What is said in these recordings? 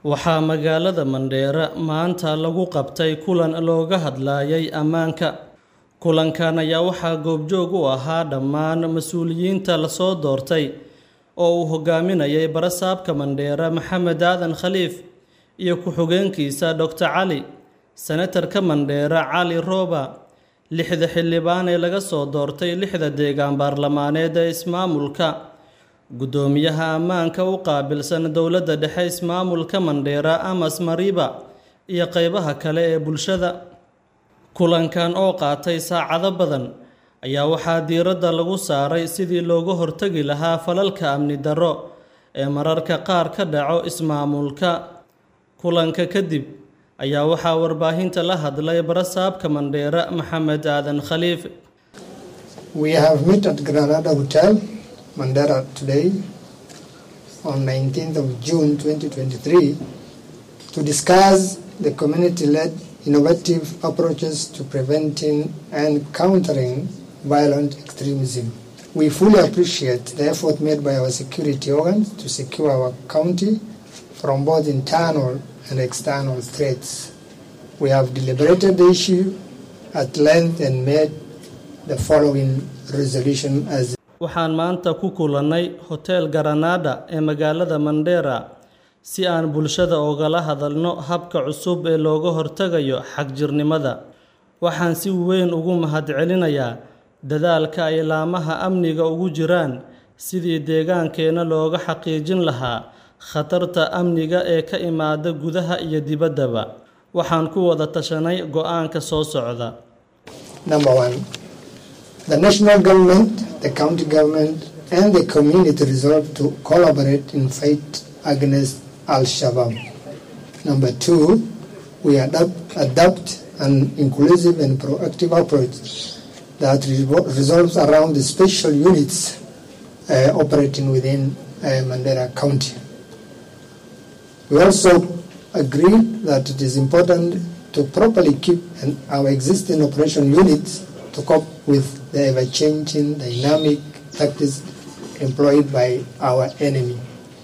waxaa magaalada Mandheera maanta lagu qabtay kulan looga hadlayay ammaanka kulankan ayaa waxaa goobjoog u ahaa dhammaan mas-uuliyiinta lasoo doortay oo uu hogaaminayay barasaabka Mandheera Maxamed Aadan Khaliif iyo ku-xigeenkiisa Dr Cali senatarka Mandheera Cali Rooba lixda xildhibaan ee laga soo doortay lixda deegaan baarlamaaneed ee ismaamulka guddoomiyaha ammaanka u qaabilsan dowladda dhexe ismaamulka Mandheera Amas Mariba iyo qeybaha kale ee bulshada kulankan oo qaatay saacado badan ayaa waxaa diiradda lagu saaray sidii looga hortagi lahaa falalka amni darro ee mararka qaar ka dhaco ismaamulka kulanka kadib ayaa waxaa warbaahinta la hadlay barasaabka Mandheera Maxamed Aadan Khaliif We have met at Granada Hotel, Mandera today on 19th of June 2023 to discuss the community-led innovative approaches to preventing and countering violent extremism. We fully appreciate the effort made by our security organs to secure our county from both internal and external threats. We have deliberated the issue at length and made the following resolution as waxaan maanta ku kulannay hotel Granada ee magaalada Mandheera si aan bulshada ogala hadalno habka cusub ee looga hortagayo xagjirnimada waxaan si weyn ugu mahadcelinayaa dadaalka ay laamaha amniga ugu jiraan sidii deegaankeena looga xaqiijin lahaa khatarta amniga ee ka imaada gudaha iyo dibaddaba waxaan ku wada tashanay go'aanka soo socda Number one, the national government, the county government, and the community resolve to collaborate in fight against Al-Shabaab. Number two, we adapt, adopt an inclusive and proactive approach that revol- resolves around the special units uh, operating within uh, Mandera County. We also agree that it is important to properly keep an, our existing operation units to cope with the ever-changing dynamic tactics employed by our enemy.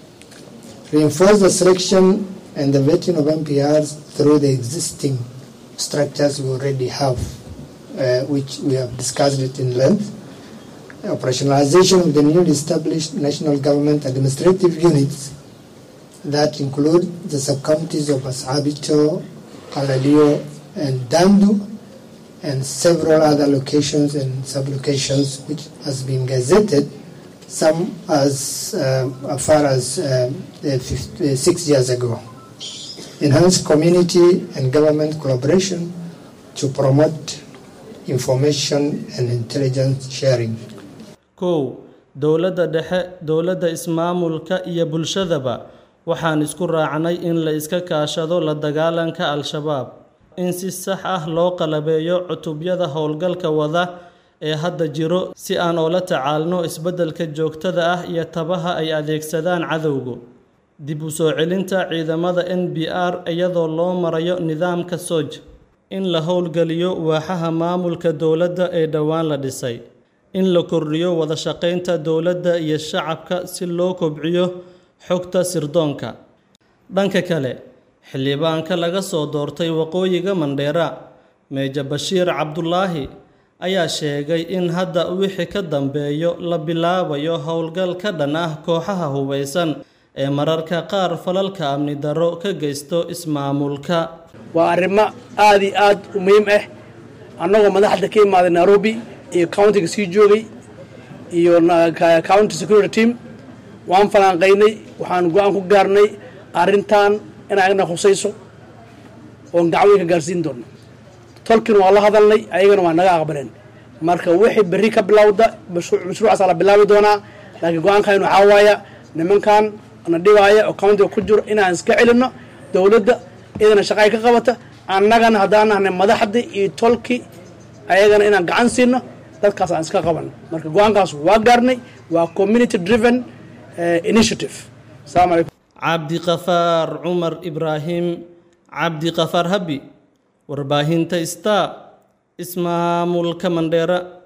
Reinforce the selection and the vetting of MPRs through the existing structures we already have, uh, which we have discussed it in length. Operationalization of the newly established national government administrative units that include the sub-counties of Asabito, Alalio, and Dandu, and several other locations and sub-locations which has been gazetted, some as uh, far as uh, the 50, uh, six years ago. Enhance community and government collaboration to promote information and intelligence sharing. kow dowladda dhexe dowladda ismaamulka iyo bulshadaba waxaan isku raacnay in la iska kaashado la dagaalanka al-shabaab in si sax ah loo qalabeeyo cutubyada howlgalka wada ee hadda jiro si aan oola tacaalno isbeddelka joogtada ah iyo tabaha ay adeegsadaan cadowgu dib u soo celinta ciidamada n b r iyadoo loo marayo nidaamka sooj in la howlgeliyo waaxaha maamulka dowladda ee dhowaan la dhisay in la kordhiyo wada shaqaynta dowladda iyo shacabka si loo kobciyo xogta sirdoonka dhanka kale xildhibaanka laga soo doortay waqooyiga Mandheera Meeja Bashiir Cabdulaahi ayaa sheegay in hadda wixii ka dambeeyo la bilaabayo howlgal ka dhan ah kooxaha hubeysan ee mararka qaar falalka amni darro ka geysto ismaamulka waa arrimo aad iyo aad u muhiim ah annagoo madaxda ka imaaday nairobi iyo countiga sii joogay iyo county security team waan falanqaynay waxaan go-aan ku gaarnay arrintan in ayagna khusayso oon gacwooyinka gaarsiin doonno tolkiina waa la hadalnay ayagana waa naga aqbaleen marka wixii berri ka bilowda mashruucaasa la bilaabi doonaa laakiin go-aankaynu waxaa waaya nimankan na dhibaaya oo countiga ku jiro inaan iska celinno dowladda idana shaqay ka qabata annagana haddaan nahnay madaxdii iyo tolki ayagana inaan gacan siino dadkaas aan iska qabanno marka go-aankaas waa gaarnay waa community driven initiative asalaamu calaykum cabdiqafaar cumar ibraahim cabdiqafaar habi warbaahinta star ismaamulka mandheera